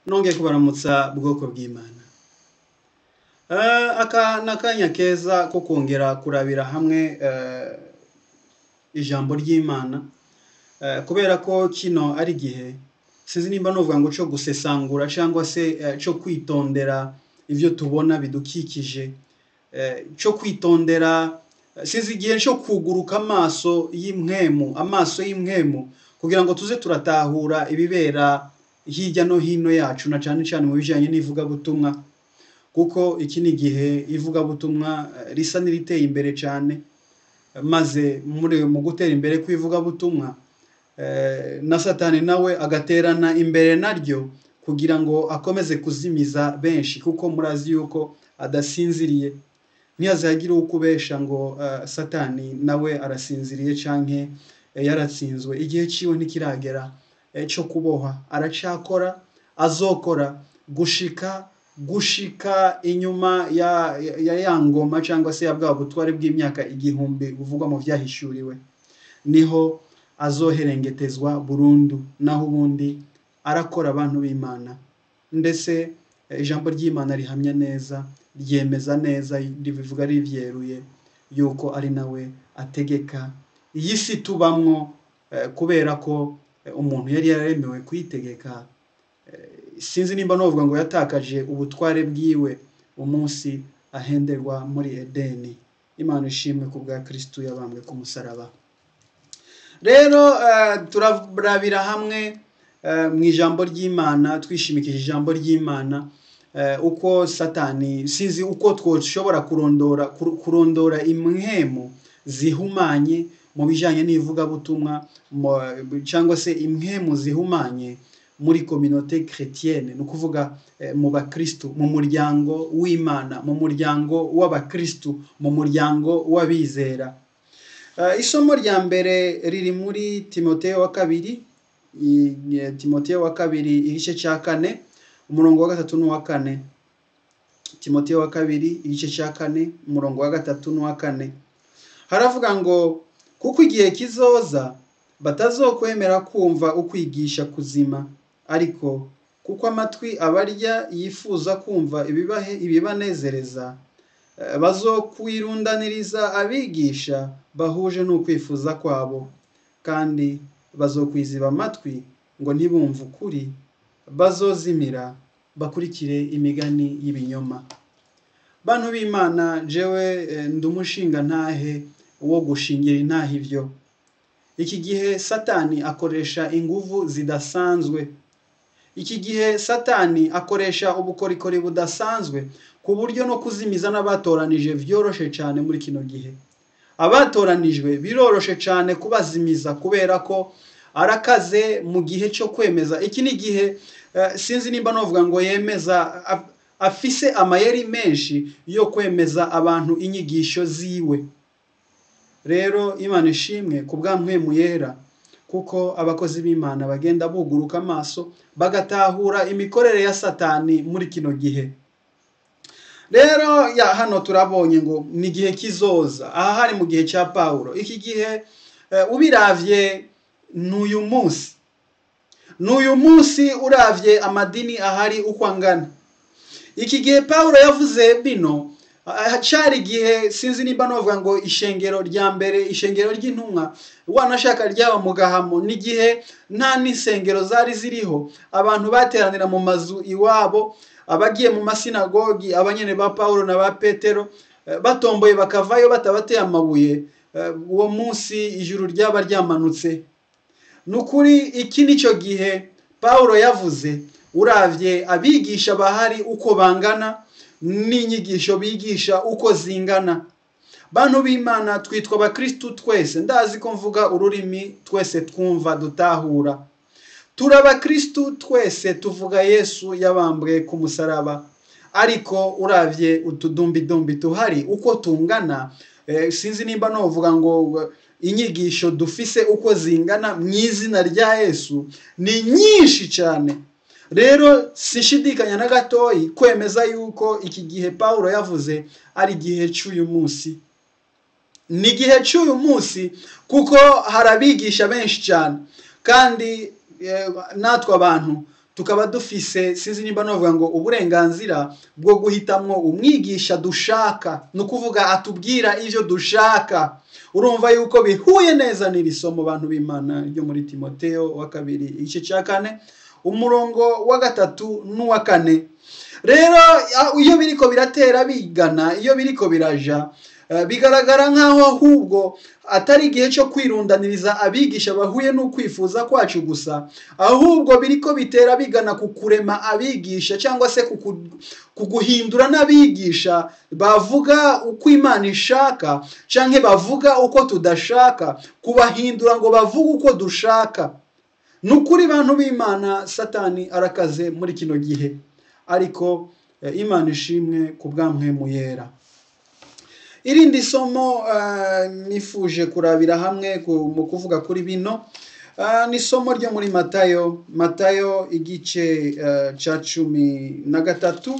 nongeye kubaramutsa bwoko bw'imana aka ni akanya keza ko kongera kurabira hamwe ijambo ry'imana kubera ko kino ari igihe sinzi nimba nuvuga ngo cyo gusesangura cyangwa se cyo kwitondera ibyo tubona bidukikije cyo kwitondera sinzi igihe cyo kuguruka amaso y'imwemu amaso y'imwemu kugira ngo tuze turatahura ibibera hirya no hino yacu na cyane cyane mu bijyanye n'ivugabutumwa kuko iki ni igihe ivugabutumwa risa n'iriteye imbere cyane maze mu gutera imbere kw'ivugabutumwa na satani nawe agaterana imbere naryo kugira ngo akomeze kuzimiza benshi kuko murazi yuko adasinziriye ntihazagire uko ubesha ngo satani nawe arasinziriye cyangwa yaratsinzwe igihe cyiwe ntikiragera cyo kuboha aracakora azokora gushika gushika inyuma ya ya ngoma cyangwa se ya bwa butware bw'imyaka igihumbi buvugwa mu byahishuriwe niho azoherengetezwa burundu naho ubundi arakora abantu b'imana ndetse ijambo ry'imana rihamya neza ryemeza neza ribivuga ribyeruye yuko ari nawe ategeka iyi si tubamwo kubera ko umuntu yari yaremewe kuyitegeka sinzi nimba navuga ngo yatakaje ubutware bwiwe umunsi ahenderwa muri edeni imana ishimwe ku bwa kirisitu yabambwe ku musaraba rero turarabira hamwe mu ijambo ry'imana twishimikije ijambo ry'imana uko satani sinzi uko twashobora kurondora kurondora imwemu zihumanye mu bijyanye n'ivugabutumwa cyangwa se imwemu zihumanye muri kominote chrétienne ni ukuvuga mu bakirisitu mu muryango w'imana mu muryango w'abakirisitu mu muryango w'abizera isomo rya mbere riri muri timoteyo wa kabiri timoteyo wa kabiri igice cya kane umurongo wa gatatu n'uwa kane timoteyo wa kabiri igice cya kane umurongo wa gatatu n'uwa kane haravuga ngo kuko igihe kizoza batazokwemera kumva ukwigisha kuzima ariko kuko amatwi abarya yifuza kumva ibibanezereza bazokwirundaniriza abigisha bahuje n'ukwifuza kwabo kandi bazokwiziba amatwi ngo ntibumve ukuri bazozimira bakurikire imigani y'ibinyoma bantu b'imana jewe ndi umushinga ntahe wo gushingira intahe ibyo iki gihe satani akoresha inguvu zidasanzwe iki gihe satani akoresha ubukorikori budasanzwe ku buryo no kuzimiza n'abatoranije byoroshye cyane muri kino gihe abatoranijwe biroroshe cyane kubazimiza kubera ko arakaze mu gihe cyo kwemeza iki ni igihe sinzi nimba navuga ngo yemeza afise amayeri menshi yo kwemeza abantu inyigisho ziwe rero imana ishimwe ku bw'amwemu yera kuko abakozi b'imana bagenda buguruka amaso bagatahura imikorere ya satani muri kino gihe rero ya hano turabonye ngo ni igihe kizoza aha hari mu gihe cya paul iki gihe ubiravye ni uyu munsi ni uyu munsi uravye amadini ahari uko angana iki gihe paul yavuze bino cyari igihe sinzi nimba navuga ngo ishengero rya mbere ishengero ry'intumwa wanashaka ryaba mu gahamo n'igihe nta n'insengero zari ziriho abantu bateranira mu mazu iwabo abagiye mu masinagogi abanyene ba paul na ba petero batomboye bakavayo batabateye amabuye uwo munsi ijuru ryaba ryamanutse ni ukuri iki nicyo gihe paul yavuze uravye abigisha bahari uko bangana n'inyigisho bigisha uko zingana bantu b'imana twitwa abakirisitu twese ndazi ko mvuga ururimi twese twumva dutahura turi abakirisitu twese tuvuga yesu yabambwe ku musaraba ariko uravye utudumbidumbi tuhari uko tungana sinzi nimba navuga ngo inyigisho dufise uko zingana mu izina rya yesu ni nyinshi cyane rero sishidikanya na gatoyi kwemeza yuko iki gihe paul yavuze ari igihe cy'uyu munsi ni igihe cy'uyu munsi kuko hari abigisha benshi cyane kandi natwe abantu tukaba dufise sinzi nimba novuga ngo uburenganzira bwo guhitamwo umwigisha dushaka ni ukuvuga atubwira ivyo dushaka urumva yuko bihuye neza n'iri somo bantu b'imana ryo muri timoteo wa kabiri igice cya kane umurongo wa gatatu n'uwa kane rero iyo biriko biratera bigana iyo biriko biraja bigaragara nk'aho ahubwo atari igihe cyo kwirundaniriza abigisha bahuye n'ukwifuza kwacu gusa ahubwo biriko bitera bigana ku kurema abigisha cyangwa se ku guhindura n'abigisha bavuga uko imana ishaka cyangwa bavuga uko tudashaka kubahindura ngo bavuge uko dushaka ni ukuri bantu b'imana satani arakaze muri kino gihe ariko imana ishimwe ku bwamwemu yera irindi somo nifuje kurabira hamwe mu kuvuga kuri bino ni isomo ryo muri matayo matayo igice cya cumi na gatatu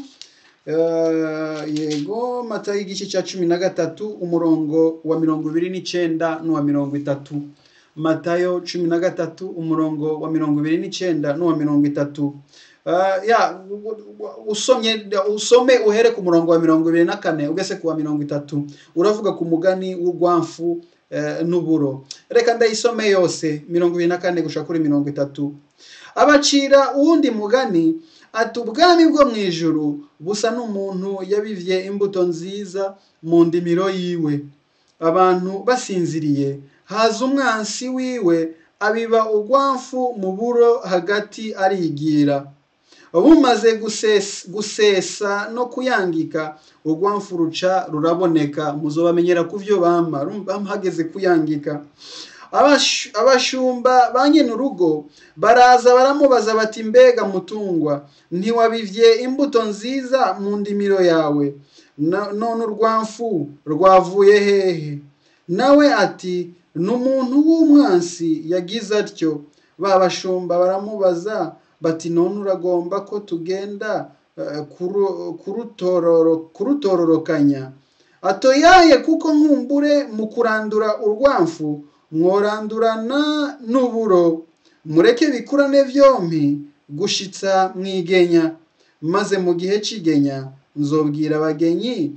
yego matayo igice cya cumi na gatatu umurongo wa mirongo ibiri n'icyenda n'uwa mirongo itatu matayo cumi na gatatu umurongo wa mirongo ibiri n'icyenda n'uwa mirongo itatu ya usomye usome uhere ku murongo wa mirongo ibiri na kane ugeze ku wa mirongo itatu uravuga ku mugani w'urwamfu n'uburo reka ndayisome yose mirongo ibiri na kane gushaka kuri mirongo itatu abacira uwundi mugani ati ubwami bwo mu ijuru busa n'umuntu yabivye imbuto nziza mu ndimiro yiwe abantu basinziriye haza umwansi wiwe abiba urwamfu mu buro hagati arigira bumaze gusesa no kuyangika urwamfu ruca ruraboneka muzobamenyera ku byo bama hageze kuyangika abashumba ba urugo baraza baramubaza bati mbega mutungwa ntiwabivye imbuto nziza mu ndimiro yawe none urwamfu rwavuye hehe nawe ati ni umuntu w'umwansi yagize atyo ba bashumba baramubaza bati none uragomba ko tugenda kurutororokanya atoyaye kuko nkumbure mu kurandura urwamfu mworandurana n'uburo mureke bikurane byombi gushitsa mwigenya maze mu gihe cy'igenya nzobwira abagenyi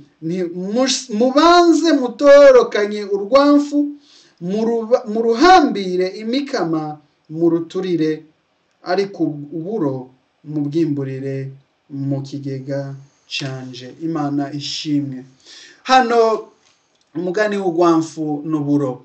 mubanze mutorokanye urwamfu mu ruhambire imikama mu ruturire ariko uburo mu bwimburire mu kigega canje imana ishimwe hano umugani w'urwamfu n'uburo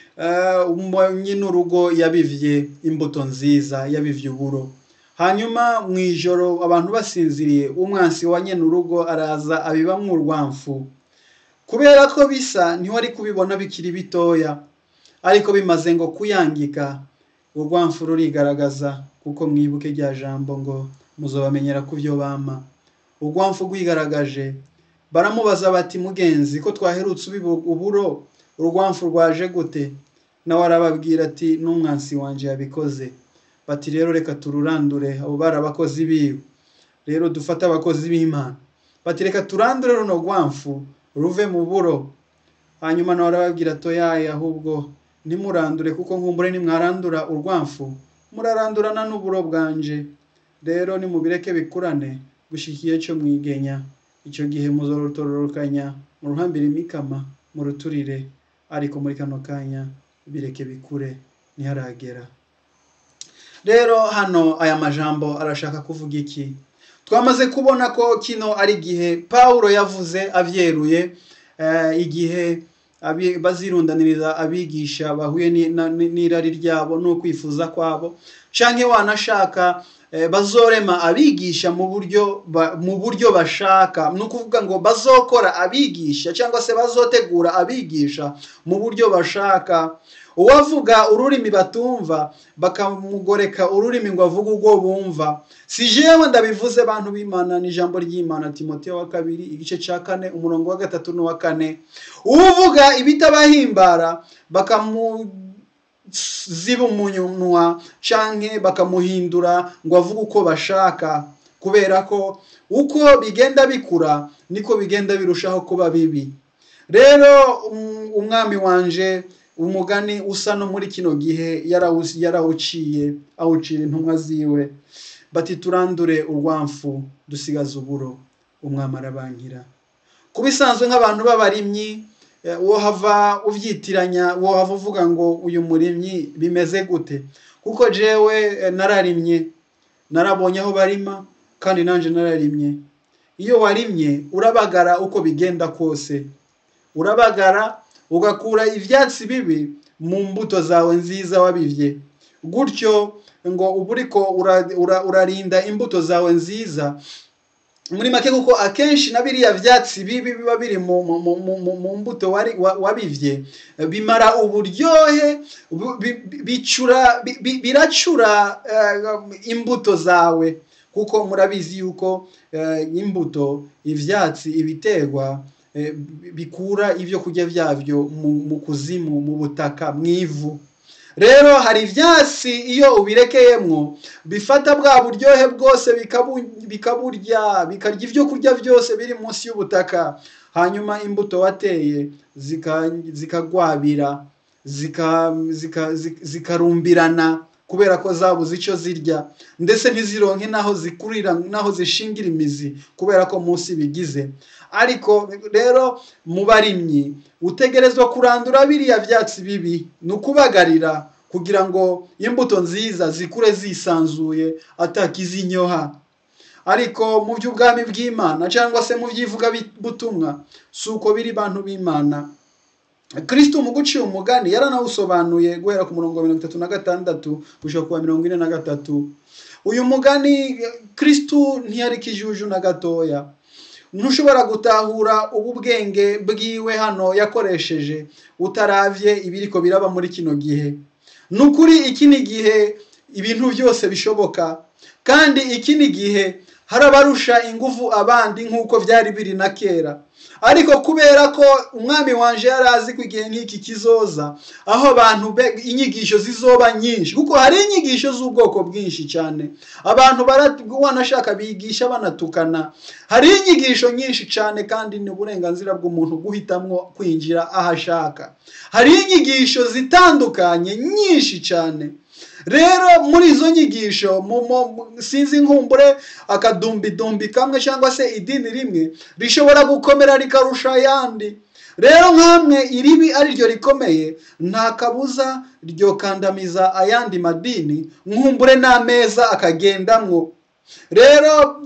nyine urugo yabivye imbuto nziza yabivye uburo hanyuma mu ijoro abantu basinziriye umwansi wa nyine urugo araza abibamwo urwamfu kubera ko bisa ntiwari kubibona bikiri bitoya ariko bimaze ngo kuyangika urwamfu rurigaragaza kuko mwibuke rya jambo ngo muzobamenyera ku byo bama urwamfu rwigaragaje baramubaza bati mugenzi ko twaherutse ubiba uburo urwamfu rwaje gute nawe arababwira ati n'umwansi wanjye yabikoze bati rero reka tururandure abo bari abakozi biwe rero dufate abakozi b'imana bati reka turandure runo rwamfu ruve mu buro hanyuma nawe arababwira toyaye ahubwo ntimurandure kuko nkumbure nimwarandura urwamfu murarandurana n'uburo bwanje rero nimubireke bikurane gushikiye cyo mwigenya icyo gihe muzorutororokanya mu ruhambire imikama mu ruturire ariko muri kano kanya bireke bikure ntiharagera rero hano aya majambo arashaka kuvuga iki twamaze kubona ko kino ari igihe paul yavuze abyeruye igihe bazirundaniriza abigisha bahuye n'irari ryabo n'ukwifuza kwabo cyangwa wanashaka bazorema abigisha mu buryo mu buryo bashaka ni ukuvuga ngo bazokora abigisha cyangwa se bazotegura abigisha mu buryo bashaka uwavuga ururimi batumva bakamugoreka ururimi ngo avuge urwo bumva si jewe ndabivuze bantu b'imana ni ijambo ry'imana timoteyo wa kabiri igice cya kane umurongo wa gatatu n'uwa kane uvuga ibitabahimbara bakamu ziba umunwa canke bakamuhindura ngo avuge uko bashaka kubera ko uko bigenda bikura niko bigenda birushaho kuba bibi rero umwami wanje umugani usa no muri kino gihe yarawuciye awucira intumwa ziwe bati turandure urwamfu dusigaze uburo umwami arabankira ku bisanzwe nk'abantu b'abarimyi wohava ubyitiranya wohava uvuga ngo uyu murimyi bimeze gute kuko jewe nararimye narabonye aho barima kandi nanjye nararimye iyo warimye urabagara uko bigenda kose urabagara ugakura ibyatsi bibi mu mbuto zawe nziza wabibye gutyo ngo uba uriko urarinda imbuto zawe nziza muri make kuko akenshi na biriya byatsi bibi biba biri mu mbuto wabibye bimara uburyohe biracura imbuto zawe kuko murabizi yuko imbuto ibyatsi ibiterwa bikura ibyo kurya byabyo mu kuzimu mu butaka mu ivu rero hari ibyatsi iyo ubirekeyemo bifata bwa buryohe bwose bikaburya bikarya ibyo kurya byose biri munsi y'ubutaka hanyuma imbuto wateye zikagwabira zikarumbirana kubera ko zabuze icyo zirya ndetse ntizironke n'aho zikurira n'aho zishingira imizi kubera ko munsi bigize ariko rero mu barimyi utegerezwa kurandura biriya byatsi bibi ni ukubagarira kugira ngo imbuto nziza zikure zisanzuye atakizinyoha ariko mu by'ubwami bw'imana cyangwa se mu by'ivugabutumwa si uko biri bantu b'imana kirisito mu guciye umugani yaranawusobanuye guhera ku murongo wa mirongo itatu na gatandatu gushyira ku wa mirongo ine na gatatu uyu mugani kirisito ntiyari ikijuju na gatoya ntushobora gutahura ubu bwenge bwiwe hano yakoresheje utarabye ibiriko biraba muri kino gihe ni ukuri iki ni igihe ibintu byose bishoboka kandi iki ni igihe hari abarusha ingufu abandi nk'uko byari biri na kera ariko kubera ko umwami wanje yari azi ko igihe nk'iki kizoza aho abantu inyigisho zizoba nyinshi kuko hari inyigisho z'ubwoko bwinshi cyane abantu wanashaka bigisha banatukana hari inyigisho nyinshi cyane kandi ni uburenganzira bw'umuntu guhitamo kwinjira aho ashaka hari inyigisho zitandukanye nyinshi cyane rero muri izo nyigisho sinzi nkumbure akadumbidumbi kamwe cyangwa se idini rimwe rishobora gukomera rikarusha ayandi rero nk'amwe iribi ari ryo rikomeye nta kabuza ryokandamiza ayandi madini nkumbure n'ameza akagendamwo rero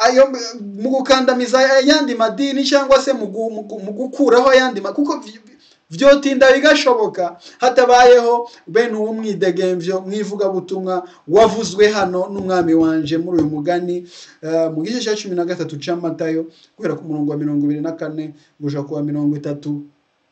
mu gukandamiza ayandi madini cyangwa se mu gukuraho ayandi kuko byotinda bigashoboka hatabayeho bene uwo mwidegemvyo mwivugabutumwa wavuzwe hano n'umwami wanje muri uyu mugani mu gice cya cumi na gatatu c'amatayo guhera ku murongo wa mirongo ibiri na kane guja ku wa mirongo itatu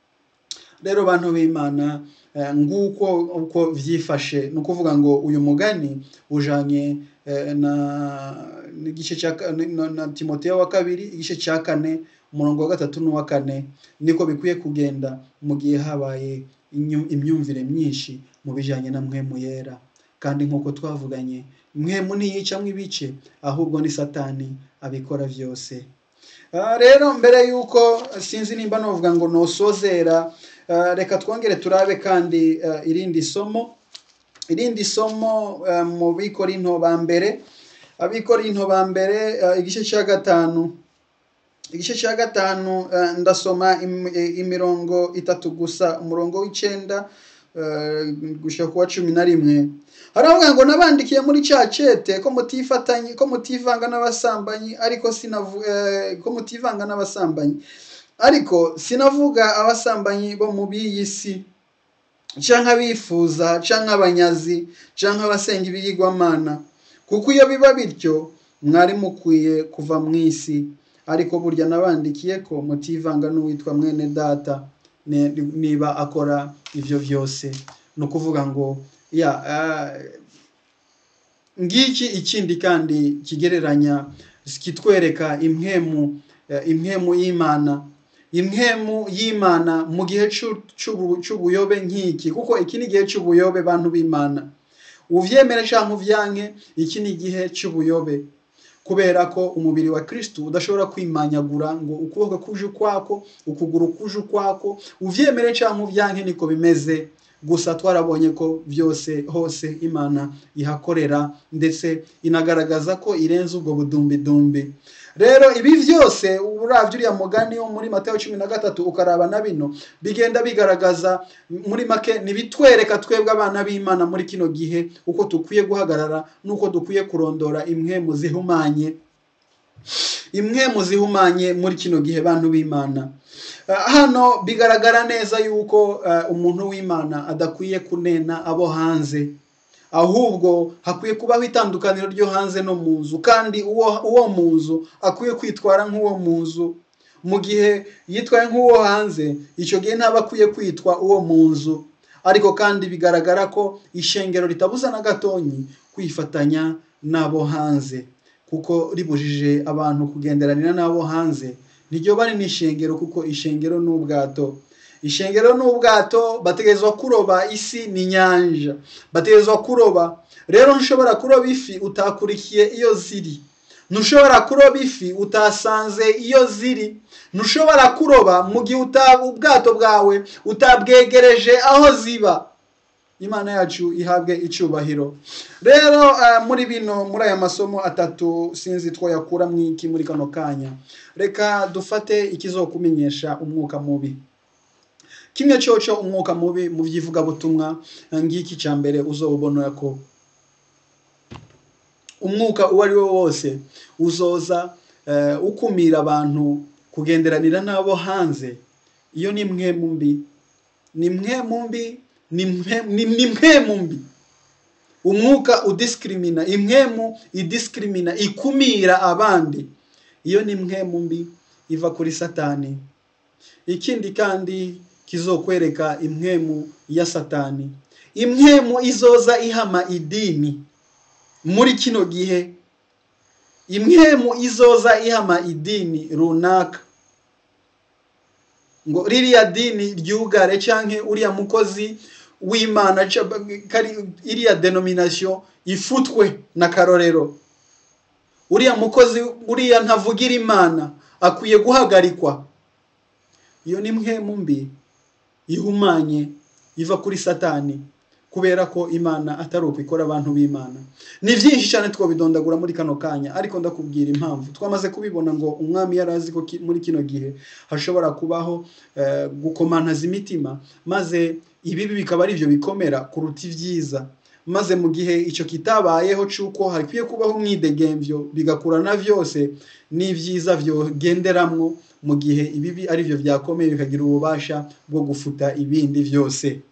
rero bantu b'imana nguko uko vyifashe ni ukuvuga ngo uyu mugani ujanye na igice cya na timoteyo wa kabiri igice cya kane umurongo wa gatatu n'uwa kane niko bikwiye kugenda mu gihe habaye imyumvire myinshi mu bijyanye na mwemu yera kandi nk'uko twavuganye mwemu ntiyicamo ibice ahubwo ni satani abikora byose rero mbere y'uko sinzi nimba navuga ngo nosozera reka twongere turabe kandi irindi somo irindi somo mu bikorinto ba mbere abikorinto ba mbere igice cya gatanu igice cya gatanu ndasoma imirongo itatu gusa umurongo w'icyenda gushyira ku wa cumi na rimwe haravuga ngo nabandikiye muri cya cete ko mutifatanye ko mutivanga n'abasambanyi ariko sinavu ko mutivanga n'abasambanyi ariko sinavuga abasambanyi bo mu b'iyi si cyangwa abifuza cyangwa abanyazi cyangwa abasenga ibiyigwamana kuko iyo biba bityo mwari mukwiye kuva mu isi ariko burya nabandikiye ko mutivanga n'uwitwa mwene data niba akora ibyo byose ni ukuvuga ngo ya ngiki ikindi kandi kigereranya kitwereka impemu impemu y'imana impemu y'imana mu gihe cy'ubuyobe nk'iki kuko iki ni igihe cy'ubuyobe bantu b'imana ubyemere cyangwa ubyanke iki ni igihe cy'ubuyobe kubera ko umubiri wa kirisitu udashobora kwimanyagura ngo ukuboko kuje ukwako ukuguru kuje ukwako ubyemere cyangwa ubyanke niko bimeze gusa twarabonye ko byose hose imana ihakorera ndetse inagaragaza ko irenze ubwo budumbidumbi rero ibi byose urabye uriya mugani wo muri matayo cumi na gatatu ukaraba na bino bigenda bigaragaza muri make ntibitwereka twebwe abana b'imana muri kino gihe uko dukwiye guhagarara n'uko dukwiye kurondora imwe mu zihumanye imwe mu zihumanye muri kino gihe bantu b'imana hano bigaragara neza yuko umuntu w'imana adakwiye kunena abo hanze ahubwo hakwiye kubaho itandukaniro ryo hanze no mu nzu kandi uwo mu nzu akwiye kwitwara nk'uwo mu nzu mu gihe yitwaye nk'uwo hanze icyo gihe ntaba akwiye kwitwa uwo mu nzu ariko kandi bigaragara ko ishengero ritabuza na gatonyi kwifatanya n'abo hanze kuko ribujije abantu kugenderanira n'abo hanze niryo bari n'ishengero kuko ishengero ni ubwato ishengero ni ubwato bategerezwa kuroba isi ni inyanja bategerezwa kuroba rero ntushobora kuroba ifi utakurikiye iyo ziri ntushobora kuroba ifi utasanze iyo ziri ntushobora kuroba mu gihe ubwato bwawe utabwegereje aho ziba imana yacu ihabwe icyubahiro rero muri bino muri aya masomo atatu sinzi twayakura mu iki muri kano kanya reka dufate ikizokumenyesha umwuka mubi kimwe cyoco umwuka mubi mu by'ivugabutumwa ngiki cya mbere uzobona ko umwuka uwo ari wo wose uzoza ukumira abantu kugenderanira n'abo hanze iyo ni mwe mu mbi ni mwe mu mbi ni mwe mu mbi umwuka udisikirimina imwemu idisikirimina ikumira abandi iyo ni mwe mu mbi iva kuri satani ikindi kandi kizokwereka imwemu ya satani imwemu izoza ihama idini muri kino gihe imwemu izoza ihama idini runaka ngo ririya dini ryugare cyangwa uriya mukozi w'imana iriya denominasiyo ifutwe na karorero uriya mukozi uriya ntavugira imana akwiye guhagarikwa iyo ni mwe mu mbi ihumanye iva kuri satani kubera ko imana atari uko ikora abantu b'imana ni byinshi cyane twabidondagura muri kano kanya ariko ndakubwira impamvu twamaze kubibona ngo umwami yari azi ko muri kino gihe hashobora kubaho gukomantaza imitima maze ibibi bikaba ari byo bikomera kuruta ibyiza maze mu gihe icyo kitabayeho cy'uko hakwiye kubaho umwidegembyo bigakurana byose n'ibyiza byogenderamwo mu gihe ibibi ari byo byakomeye bikagira ububasha bwo gufuta ibindi byose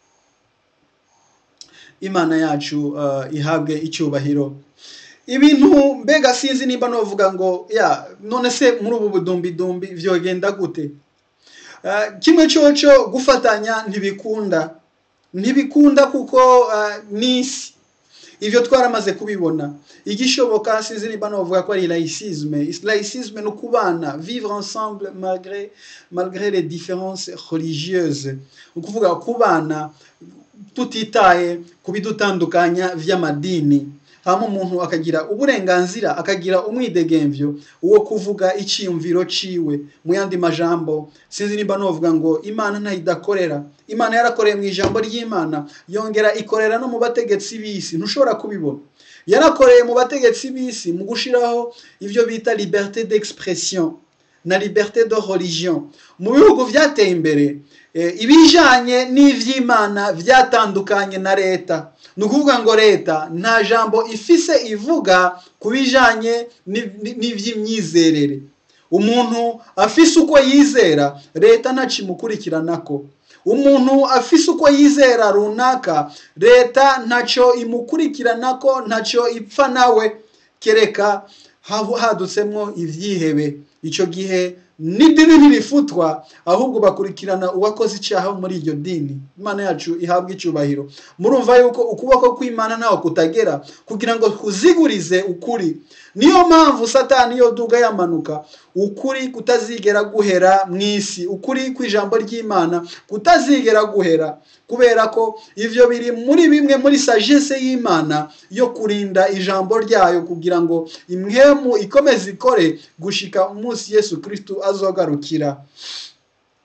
imana yacu ihabwe icyubahiro ibintu mbega sinzi nimba navuga ngo ya none se muri ubu budumbidumbi byogenda gute kimwe cyoco gufatanya ntibikunda ntibikunda kuko n'isi ibyo twaramaze kubibona igishoboka sinzi nimba navuga ko ari laïcisme laïcisme ni ukubana vivre ensemble malgré malgré les différences religieuses ni ukuvuga kubana tutitaye ku bidutandukanya by'amadini hama umuntu akagira uburenganzira akagira umwidegembyo wo kuvuga icyiyumviro ciwe mu yandi majambo sinzi nimba novuga ngo imana ntayidakorera imana yarakoreye mu ijambo ry'imana yongera ikorera no mu bategetsi b'isi ntushobora kubibona yarakoreye mu bategetsi b'isi mu gushiraho ibyo bita liberté d'expression na liberté de religion mu bihugu byateye imbere ibijanye n'ivy'imana byatandukanye na leta ni ukuvuga ngo leta nta jambo ifise ivuga ku bijanye n'ivy'imyizerere umuntu afise uko yizera leta ntacimukurikiranako umuntu afise uko yizera runaka leta ntacyo imukurikiranako ntacyo ipfa nawe kereka hadutsemwo ivyihebe icyo gihe n'idini ntirifutwa ahubwo bakurikirana uwakoze icyaha muri iryo dini imana yacu ihabwa icyubahiro murumva yuko ukuboko kw'imana ntaho kutagera kugira ngo kuzigurize ukuri niyo mpamvu satani iyo duga yamanuka ukuri kutazigera guhera mu isi ukuri kw'ijambo ry'imana kutazigera guhera kubera ko ibyo biri muri bimwe muri sagesse y'imana yo kurinda ijambo ryayo kugira ngo imwemu ikomeze ikore gushika umunsi yesu kirisitu azogarukira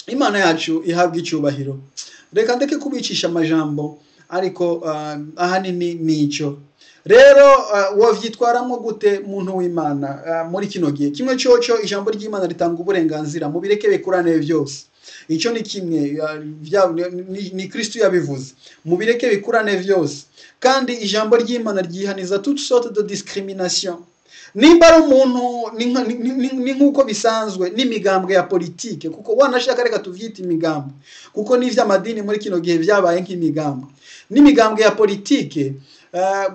imana yacu ihabwa icyubahiro reka ndeke kubicisha amajambo ariko uh, ahanini ni icyo rero uh, wavyitwaramo gute muntu w'imana uh, muri kino gihe kimwe cyoco ijambo ry'imana ritanga uburenganzira mu bireke bikurane byose icyo ni kimwe uh, vya- ni, ni kristo yabivuze mu bireke bikurane byose kandi ijambo ry'imana ryihaniza toute sorte de discrimination nimba ari umuntu ni nka- ni- ni- ni nk'uko bisanzwe n'imigambwe ya politike kuko wanashaka reka tuvyite imigambwe kuko n'ivy'amadini muri kino gihe vyabaye nk'imigambwe n'imigambwe ya politike uh,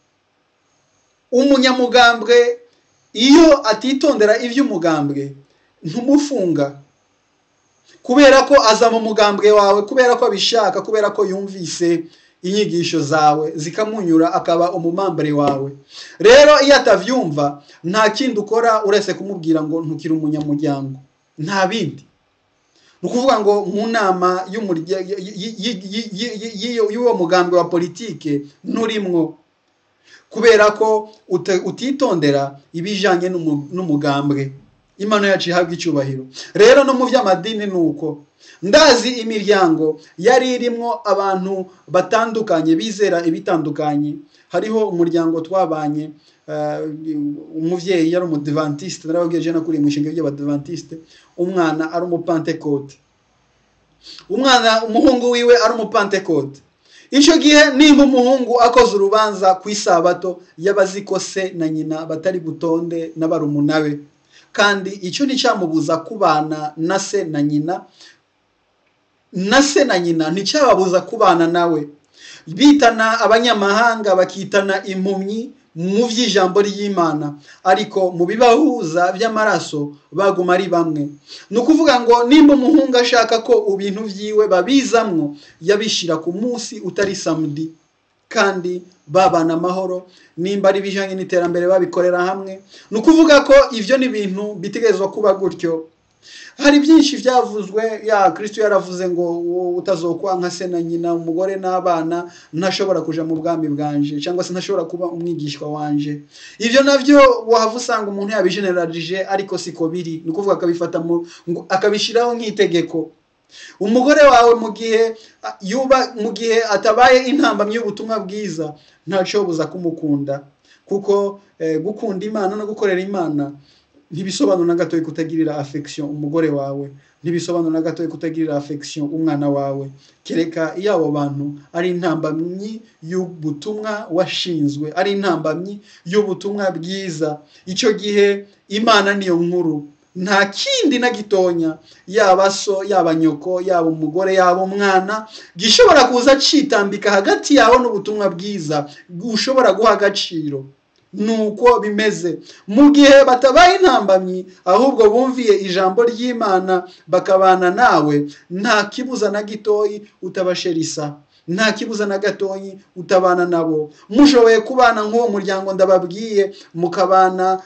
umunyamugambwe iyo atitondera iby'umugambwe ntumufunga kubera ko aza mu mugambwe wawe kubera ko abishaka kubera ko yumvise inyigisho zawe zikamunyura akaba umumambere wawe rero iyo atavyumva nta kindi ukora uretse kumubwira ngo ntukire umunyamuryango nta bindi ni ukuvuga ngo mu nama y'umurya- y- y- y- y- y- y- y'uwo mugambwe wa politike nturimwo kubera ko uta- utitondera ibijanye n'umu- n'umugambwe imana yacu ihabwa icyubahiro rero no mu by'amadini ni uko ndazi imiryango yari irimwo abantu batandukanye bizera ibitandukanye hariho umuryango twabanye eh, umuvyeyi yari umudivantiste narababwiye je nakuriye mu ishinga ry'abadivantiste umwana ari umupantekote umwana umuhungu wiwe ari umupantekote icyo gihe nimba umuhungu akoze urubanza ku isabato y'abazi ko se na nyina batari butonde n'abarumuna be kandi icyo nticyamubuza kubana na se na nyina na se na nyina nticyababuza kubana nawe bitana abanyamahanga bakitana impumyi mu by'ijambo ry'imana ariko mu bibahuza by'amaraso baguma ari bamwe ni ukuvuga ngo nimba umuhungu ashaka ko ibintu byiwe babizamwo yabishyira ku munsi utari samudi kandi babana amahoro nimba ari ibijyanye n'iterambere babikorera hamwe ni ukuvuga ko ibyo ni ibintu bitegerezwa kuba gutyo hari byinshi byavuzwe ya kirisito yaravuze ngo wowe utazokwa nka se na nyina umugore n'abana ntashobora kuja mu bwami bwanje cyangwa se ntashobora kuba umwigishwa wanje ibyo nabyo wahava usanga umuntu yabijenerarije ariko siko biri ni ukuvuga akabifata mu ngo- akabishyiraho nk'itegeko umugore wawe mu gihe a- yuba mu gihe atabaye intambamyi y'ubutumwa bwiza ntacobuza kumukunda kuko eh, gukunda imana no gukorera imana ntibisobanura na gatoya kutagirira affection umugore wawe ntibisobanura na gatoya kutagirira affection umwana wawe kereka iyo abo bantu ari intambamyi y'ubutumwa washinzwe ari intambamyi y'ubutumwa bwiza icyo gihe imana niyo nkuru nta kindi na gitonya yaba so yaba nyoko yaba umugore yaba umwana gishobora kuza citambika hagati yawe n'ubutumwa bwiza ushobora guha agaciro nuko bimeze mu gihe batabaye intambamyi ahubwo bumviye ijambo ry'imana bakabana nawe nta kibuza na gitoyi utabasherisa nta kibuza na gatoyi utabana nabo mushoboye kubana nk'uwo muryango ndababwiye mukabana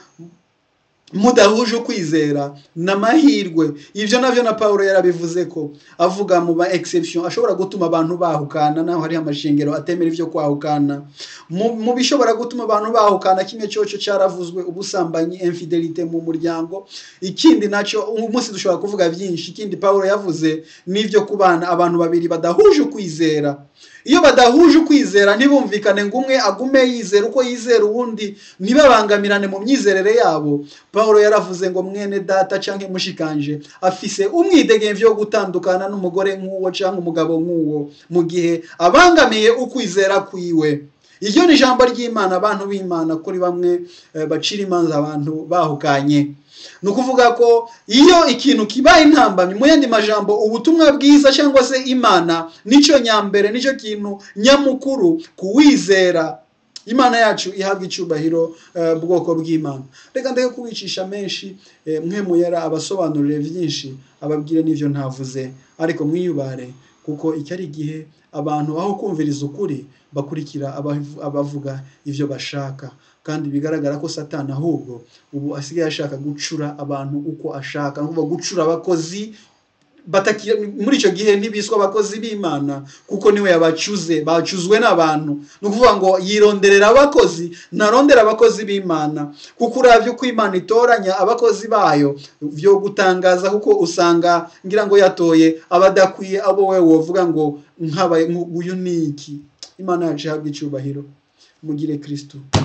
mudahuje ukwizera ni amahirwe ibyo nabyo na paul yarabivuze ko avuga mu ba exception ashobora gutuma abantu bahukana naho hariho amashingiro atemera ibyo kwahukana mu mu bishobora gutuma abantu bahukana kimwe cyoco cyaravuzwe ubusambanyi infidelite mu muryango ikindi nacyo uyu munsi dushobora kuvuga byinshi ikindi paul yavuze n'ibyo kubana abantu babiri badahuje ukwizera iyo badahuje ukwizera ntibumvikane ngo umwe agume yizera uko yizera uwundi ntibabangamirane mu myizerere yabo paul yaravuze ngo mwene data cyangwa mushikanje afise umwidegemvyo wo gutandukana n'umugore nk'uwo cyangwa umugabo nk'uwo mu gihe abangamiye ukwizera kwiwe iryo ni ijambo ry'imana abantu b'imana kuri bamwe eh, bacira imanza abantu bahukanye ni ukuvuga ko iyo ikintu kibaye intambamyi mu yandi majambo ubutumwa bwiza cyangwa se imana nicyo nyambere nicyo kintu nyamukuru kuwizera imana yacu ihabwa icyubahiro eh, bwoko bw'imana reka ndeke kubicisha menshi eh, mwe muyara abasobanurire byinshi ababwire n'ibyo ntavuze ariko mwiyubare kuko iki ari igihe abantu aho kumviriza ukuri bakurikira abavu- abavuga ibyo bashaka kandi bigaragara ko satani ahubwo ubu asigaye ashaka gucura abantu uko ashaka ni ukuvuga gucura abakozi batakira muri icyo gihe ntibiswa abakozi b'imana kuko niwe yabacuze bacuzwe n'abantu ni ukuvuga ngo yironderera abakozi ntarondera abakozi b'imana kuko uravye uko imana itoranya abakozi bayo vyo gutangaza kuko usanga ngira ngo yatoye abadakwiye abo we wovuga ngo nk'aba uyu ni iki imana yacu ihabwa icyubahiro mugire kristo